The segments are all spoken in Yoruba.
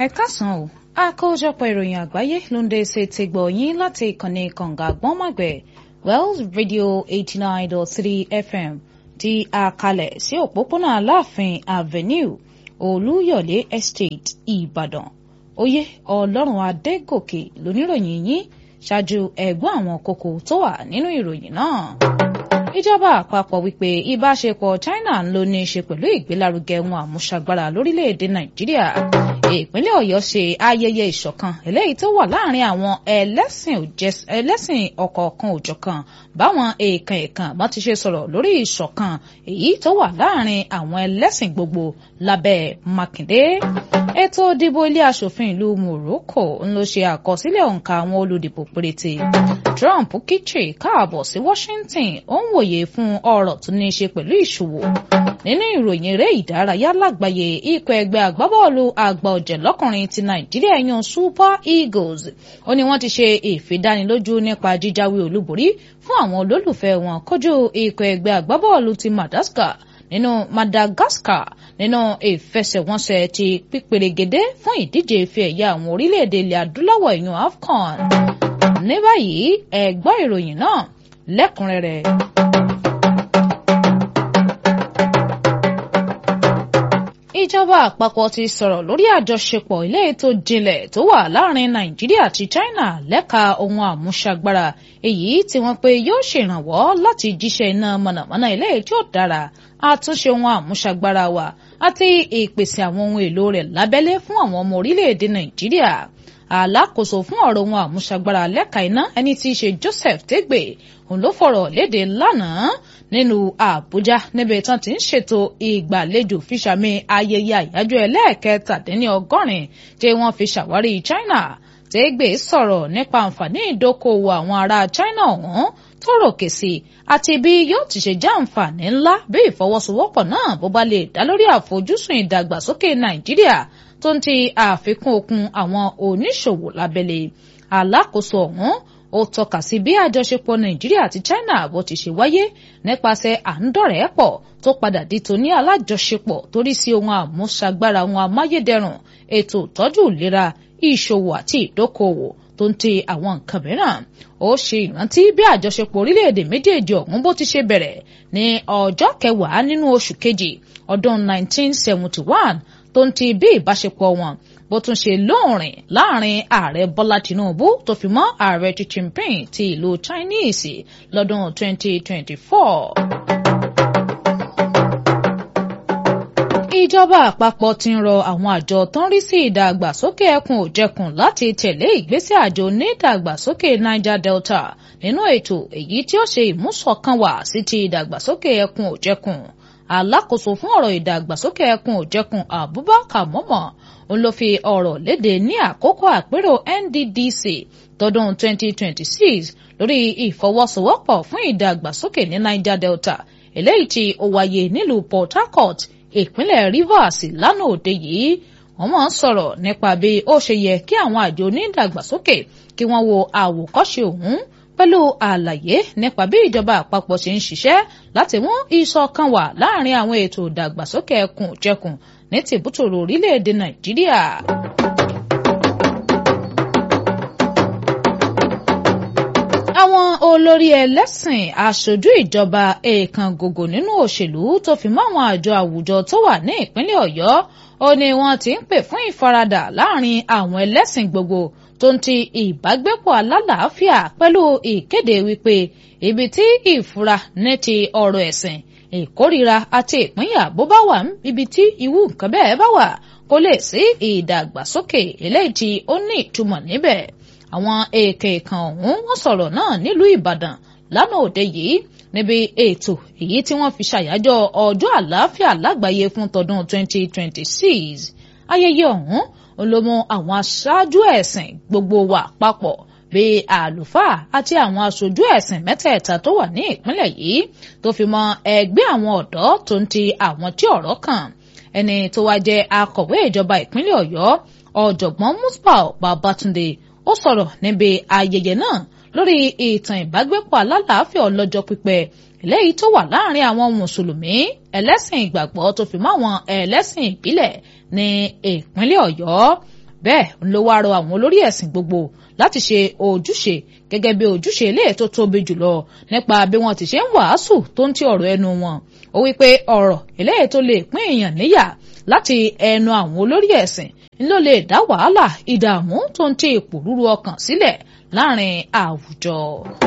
ẹ káàsán o àkójọpọ̀ ìròyìn àgbáyé ló ń dé ṣe ti gbọ̀ yín láti ìkànnì kànga gbọ́nmọ̀gbẹ̀ wells radio eighty nine dot three fm tí a kalẹ̀ sí òpópónà aláàfin avenue olúyọ̀lé estate ìbàdàn oyè ọlọ́run adégòkè lóníròyìn yín ṣáájú ẹ̀gbọ́n àwọn kókó tó wà nínú ìròyìn náà ìjọba àpapọ̀ wípé ìbáṣepọ̀ China ń ló ní í ṣe pẹ̀lú ìgbélárugẹ wọn àmúṣagbára lórílẹ̀‐èdè Nàìjíríà ìpínlẹ̀ Ọ̀yọ́ ṣe ayẹyẹ ìṣọ̀kan eléyìí tó wà láàrin àwọn ẹlẹ́sìn ọ̀kọ̀ọ̀kan òjọ̀kan báwọn èèkàn èèkàn bá ti ṣe sọ̀rọ̀ lórí ìṣọ̀kan èyí tó wà láàrin àwọn ẹlẹ́sìn gbogbo lábẹ́ Mákindé ètò ìdìbò ilé aṣòfin ìlú Morocco ń lọ ṣe àkọsílẹ̀ òǹkà àwọn olùdìbò péréte Trump kíchì káàbọ̀ sí Washington ó ń wòye fún ọ̀rọ̀ tó ní í ṣe pẹ̀lú ìṣòwò nínú ìròyìn eré ìdárayá lágbàáyé ikọ̀ ẹgbẹ́ agbábọ́ọ̀lù àgbà ọ̀jẹ̀ lọ́kùnrin ti Nàìjíríà yan Super Eagles ó ní wọ́n ti ṣe ìfidánilójú nípa jíjáwé olúborí fún àwọn olólùfẹ́ wọn kojú ikọ̀ ẹgbẹ́ agbábọ́ọ̀lù ti Madagascar nínú Madagascar nínú ìfẹsẹ̀wọnsẹ̀ ti pípèrègédé fún ìdíje ife ẹ̀yà àwọn orílẹ̀-èdè ilẹ̀ adúláwọ̀ ìyún AFCON ní báyìí ẹ gbọ́ ìròyìn náà lẹ́kùnrẹ́rẹ́. ìjọba àpapọ̀ ti sọ̀rọ̀ lórí àjọṣepọ̀ ilé ètò jinlẹ̀ tó wà láàrin nàìjíríà àti china lẹ́ka ohun àmúṣagbára èyí tí wọ́n pe yóò ṣèrànwọ́ láti jíṣẹ́ iná mọ̀nàmọ́ná ilé tí ó dára àtúnṣe ohun àmúṣagbára wa àti ìpèsè àwọn ohun èlò rẹ̀ lábẹ́lé fún àwọn ọmọ orílẹ̀-èdè nàìjíríà alákòóso fún ọ̀rọ̀ ohun àmúṣagbára lẹ́ka iná ẹni tí í ṣe Joseph Tegbe òun ló fọ̀rọ̀ léde lánàá nínú Àbújá níbi tán ti ń ṣètò ìgbàlejò fíṣàmì ayẹyẹ àyájọ́ ẹlẹ́ẹ̀kẹtàdínní ọgọ́rin tí wọ́n fi ṣàwárí China Tegbe sọ̀rọ̀ nípa àǹfààní ìdókòwò àwọn ará China ọ̀hún tó ròkè sí àti bí yóò ti ṣe jẹ́ àǹfààní ńlá bí ìfọwọ́sowọ́pọ̀ náà bó bá lè dá lórí àfojúsùn ìdàgbàsókè Nàìjíríà tó ń ti àfikún okun àwọn oníṣòwò lábẹ́lé alákòóso ọ̀hún ó tọ́ka sí bí àjọṣepọ̀ nàìjíríà àti china bó ti ṣe wáyé nípasẹ̀ àńdọ̀rẹ́pọ̀ tó padà di tòní alájọṣepọ̀ torí sí ohun àmúṣagbára ohun amáyédẹrùn ètò ìtọ́jú ìlera ìṣòwò àti ìdókòwò tó ń ti àwọn nǹkan mìíràn ó ṣe ìrántí bí àjọṣepọ̀ orílẹ̀-èdè méjèèjì ọ̀hún bó ti ṣe bẹ̀rẹ̀ ní ọjọ́ kẹwàá nínú oṣù kejì ọdún 1971 tó ń ti bí ìbáṣepọ̀ wọn bó tún ṣe lóòrìn láàrin ààrẹ bọ́lá tinubu tó fi mọ́ ààrẹ xi jinping ti ìlú chinese lọ́dún 2024. ìjọba àpapọ̀ ti ń rọ àwọn àjọ tó ń rí sí ìdàgbàsókè ẹkùn òjẹkùn láti tẹ̀lé ìgbésẹ̀ àjọ onídàgbàsókè niger delta nínú ètò èyí tí ó ṣe ìmúṣọ̀kan wá sí ti ìdàgbàsókè ẹkùn òjẹkùn alákòóso fún ọ̀rọ̀ ìdàgbàsókè ẹkùn òjẹkùn abubakar mọ́mọ́ òun ló fi ọ̀rọ̀ léde ní àkókò àpérò nddc tọdún 2026 lórí ìfọwọ́sowọ́pọ̀ fún ìdàgbàsókè ní niger delta eléyìí tí ó wáyé nílùú port harcourt ìpínlẹ̀ rivers lánàá òde yìí wọ́n máa ń sọ̀rọ̀ nípa bí ó ṣe yẹ kí àwọn àjọ onídàgbàsókè kí wọ́n wo àwòkọ́ṣe òun pẹ̀lú àlàyé nípa bí ìjọba àpapọ̀ ṣe ń ṣiṣẹ́ láti mú ìṣọ̀kan wà láàrin àwọn ètò ìdàgbàsókè ẹkùn jẹkùn ní tìbútòrò orílẹ̀-èdè nàìjíríà. àwọn olórí ẹlẹ́sìn aṣojú ìjọba èèkàn gògò nínú òṣèlú tó fi mọ́ àwọn àjọ àwùjọ tó wà ní ìpínlẹ̀ ọ̀yọ́ ó ní wọ́n ti ń pè fún ìfaradà láàrin àwọn ẹlẹ́sìn gbogbo tó ń ti ìbágbépọ̀ alálàáfíà pẹ̀lú ìkéde wípé ibi tí ìfura ní ti ọ̀rọ̀ ẹ̀sìn ìkórira àti ìpínyà bó bá wà ibi tí irú nǹkan bẹ́ẹ̀ bá wà kó lè sí ìdàgbàsókè eléyìí tí ó ní ìtumọ̀ níbẹ̀ àwọn èèkè kan ọ̀hún wọ́n sọ̀rọ̀ náà nílùú Ìbàdàn lánàá òde yìí níbi ètò èyí tí wọ́n fi ṣàyájọ́ ọjọ́ àlàáfíà lágbàáyé fún tọdún 2026 ayẹyẹ ọ̀hún olómọ àwọn aṣáájú ẹ̀sìn gbogbo wa papọ̀ bíi àlùfáà àti àwọn aṣojú ẹ̀sìn mẹ́tẹ̀ẹ̀ta tó wà ní ìpínlẹ̀ yìí tó fi mọ́ ẹgbẹ́ àwọn ọ̀dọ́ tó ń ti àwọn tí ọ̀rọ̀ kàn ẹni tó wá jẹ́ akọ̀wé ìjọba ìpínlẹ̀ Ọ̀yọ́ ọ̀jọ̀gbọ́n Musbau Babatunde ó sọ̀rọ̀ níbi ayẹyẹ náà lórí ìtàn ìbágbépọ̀ alálàáfíà ọlọ́jọ́ pípẹ́ eléyìí tó wà láàrin àwọn mùsùlùmí ẹlẹ́sìn ìgbàgbọ́ tó fi mọ́ àwọn ẹlẹ́sìn ìbílẹ̀ ní ìpínlẹ̀ Ọ̀yọ́ bẹ́ẹ̀ ló wá rọ àwọn olórí ẹ̀sìn gbogbo láti ṣe ojúṣe gẹ́gẹ́ bí ojúṣe ilé tó tóbi jùlọ nípa bí wọ́n ti ṣe ń wàásù tó ń ti ọ̀rọ̀ ẹnu wọn ó wí pé ọ̀rọ̀ eléyìí tó lè pín èèyàn níyà láti ẹnu àwọn olórí ẹ̀sìn ló lè dá wàhálà ìdààmú tó ń ti ìpòrúru ọkàn sílẹ̀ láàrin àwùjọ.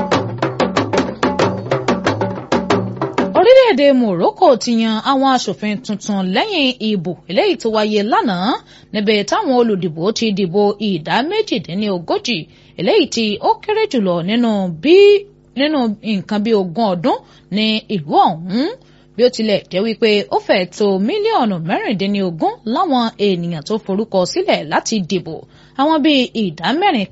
orílẹ̀-èdè Morocco ti yan àwọn aṣòfin tuntun lẹ́yìn ìbò eléyìí tó wáyé lánàá níbi táwọn olùdìbò ti dìbò ìdá méjìdínlógójì eléyìí tí ó kéré jùlọ nínú bí nínú nǹkan bí ogún ọdún ní ìlú ọ̀hún bí ó tilẹ̀ jẹ́ wípé ó fẹ́ tó mílíọ̀nù mẹ́rìndínlógún láwọn ènìyàn tó forúkọ sílẹ̀ láti dìbò àwọn bíi ìdá mẹ́rin